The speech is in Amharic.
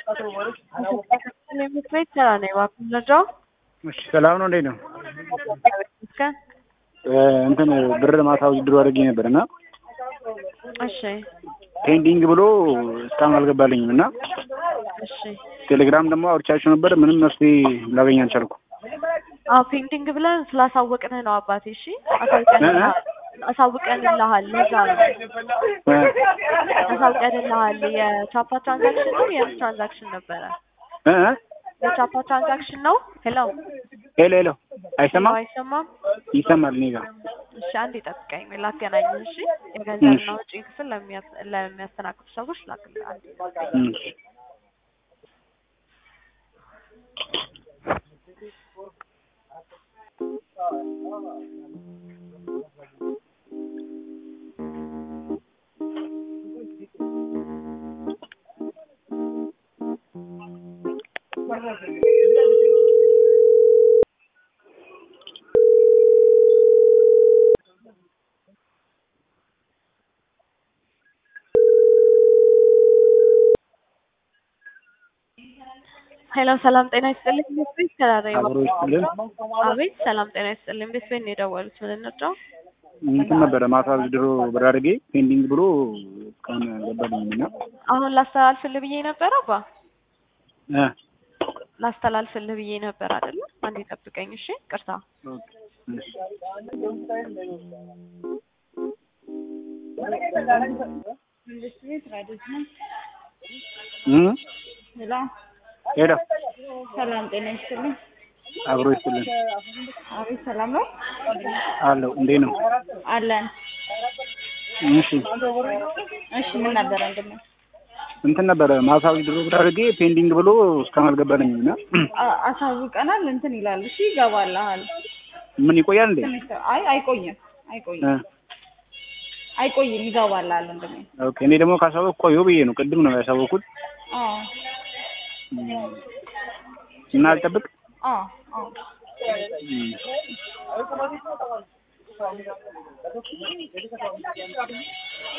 ቤት ስራ ነው የምንረዳው። እሺ ሰላም ነው። እንዴት ነው? ይመስገን። እንትን ብር ማታ ውድድሩ አድርጌ ነበር እና እሺ ፔንዲንግ ብሎ እስካሁን አልገባልኝም እና እሺ። ቴሌግራም ደግሞ አውርቻቸው ነበር። ምንም መፍትሄ ላገኝ አልቻልኩ። አዎ ፔንዲንግ ብለን ስላሳወቅንህ ነው አባቴ። እሺ አሳውቀንልሃል አሳውቀንልሃል። ለዛ ነው አሳውቀንልሃል። የቻፓ ትራንዛክሽን ነው የምን ትራንዛክሽን ነበረ? እ እ የቻፓ ትራንዛክሽን ነው። ሄሎ ሄሎ ሄሎ፣ አይሰማም? አይሰማም? ይሰማል እኔ ጋር። እሺ አንዴ ጠብቀኝ፣ ላገናኝ። እሺ የገንዘብና ወጪ ክፍል ለሚያ- ለሚያስተናግዱ ሰዎች ላክልህ። አንዴ እሺ ሄሎ ሰላም ጤና ይስጥልኝ። ቤት ቤት ተራራ አብሮ ይስጥልን። አቤት ሰላም ጤና ይስጥልኝ። ቤት ቤት ነው የደወሉት። ምን እንርዳው? እንትን ነበረ ማታ ውድድሩ ብር አድርጌ ፔንዲንግ ብሎ እስካሁን አልገባልኝም እና አሁን ላስተላልፍልህ ብዬ ነበር አባ እ ላስተላልፍልህ ብዬ ነበር አይደለ? አንዴ ጠብቀኝ እሺ። ቅርታ ኦኬ፣ እሺ። እ ሄሎ ሄሎ ሰላም ጤና ይስጥልኝ። አብሮ ይስጥልን አቤት ሰላም ነው አለው። እንዴት ነው? አለን። እሺ እሺ ምን ነበረ ወንድሜ? እንትን ነበረ ማታ ውድድሩ ብር አድርጌ ፔንዲንግ ብሎ እስካሁን አልገባልኝም እና አ- አሳውቀናል። እንትን ይላል። እሺ ይገባልሃል። ምን ይቆያል እንዴ? ትንሽ ሰ- አይ አይቆይም፣ አይቆይም፣ እ አይቆይም። ይገባልሃል ወንድሜ። ኦኬ። እኔ ደግሞ ካሳወቅ ቆየሁ ብዬ ነው ቅድም ነው ያሳወቅኩት አዎ እና አልጠብቅ አዎ አዎ እ